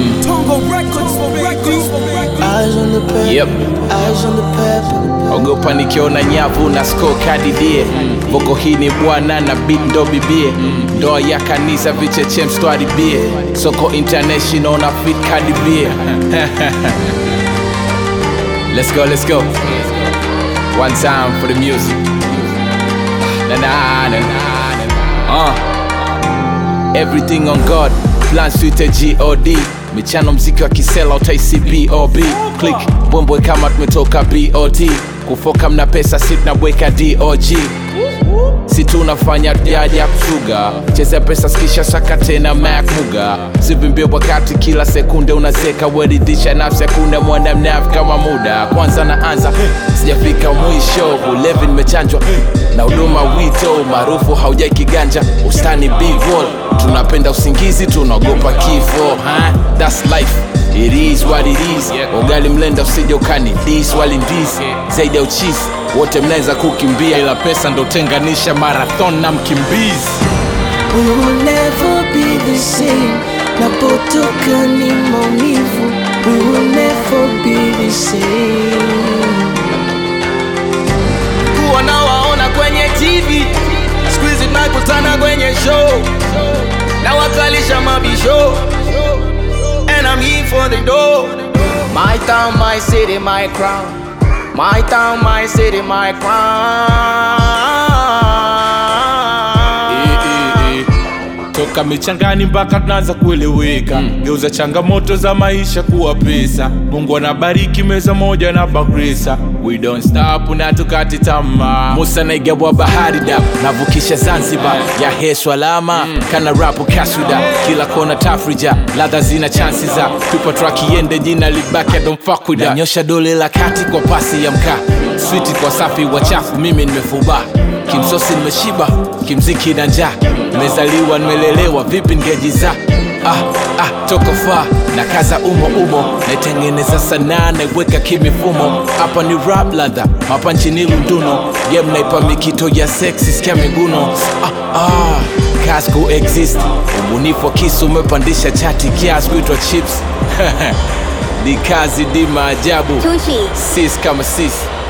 Tongo Records, Records, Records. Eyes on the pep, Yep. eyes on the pep. ogopa nikiona nyavu na score kadidie voko hii ni bwana na beat ndo bibie ndoa ya kanisa vicheche mstwaribie soko international na fit kadibie let's go let's go one time for the music na na na na na uh. everything on god plan suite god michano mziki wa kisela utaisi bob click bwembwe kama tumetoka bot kufoka mna pesa si tunabweka dog si tunafanya jaja kusuga cheza pesa skisha saka tena mac muga sivimbie wakati kila sekunde unazeka weridhisha nafsi hakuna mwana mnavi kama muda kwanza naanza sijafika mwisho ulevi nimechanjwa na huduma wito maarufu haujai kiganja ustani bivol tunapenda usingizi tunaogopa kifo huh? That's life It is what it is ugali mlenda usije ukani dis wali ndis zaidi ya uchisi wote mnaweza kukimbia ila pesa ndo tenganisha marathon na mkimbizi We will never be the same. Napotoka ni maumivu. We will never be the same. kuwa nawaona kwenye tv skuizi tunakutana kwenye show na wakalisha mabisho and I'm here for the dough my town my city my crown my town my city my crown toka michangani mpaka tunaanza kueleweka geuza changamoto za maisha kuwa pesa mungu anabariki meza moja na bakresa we don't stop na tukati tamaa musa naigawa bahari da navukisha zanzibar ya heswa lama kana rapu kaswida kila kona tafrija ladha zina chansi za tupa track iende jina libaki adomfakuda nanyosha dole la kati kwa pasi ya mkaa switi kwa safi wachafu mimi nimefuba kimsosi nimeshiba kimziki na njaa nimezaliwa nimelelewa vipi ngejiza ah, ah, toka faa na kaza umo umo naitengeneza sanaa naiweka kimifumo hapa ni rap ladha mapanchi ni lunduno game naipa mikito ya sexy skia miguno ah, ah, kazi kuexist ubunifu wa kisu umepandisha chati kiasi kuitwa chips ni kazi di maajabu Tushi. sis kama sis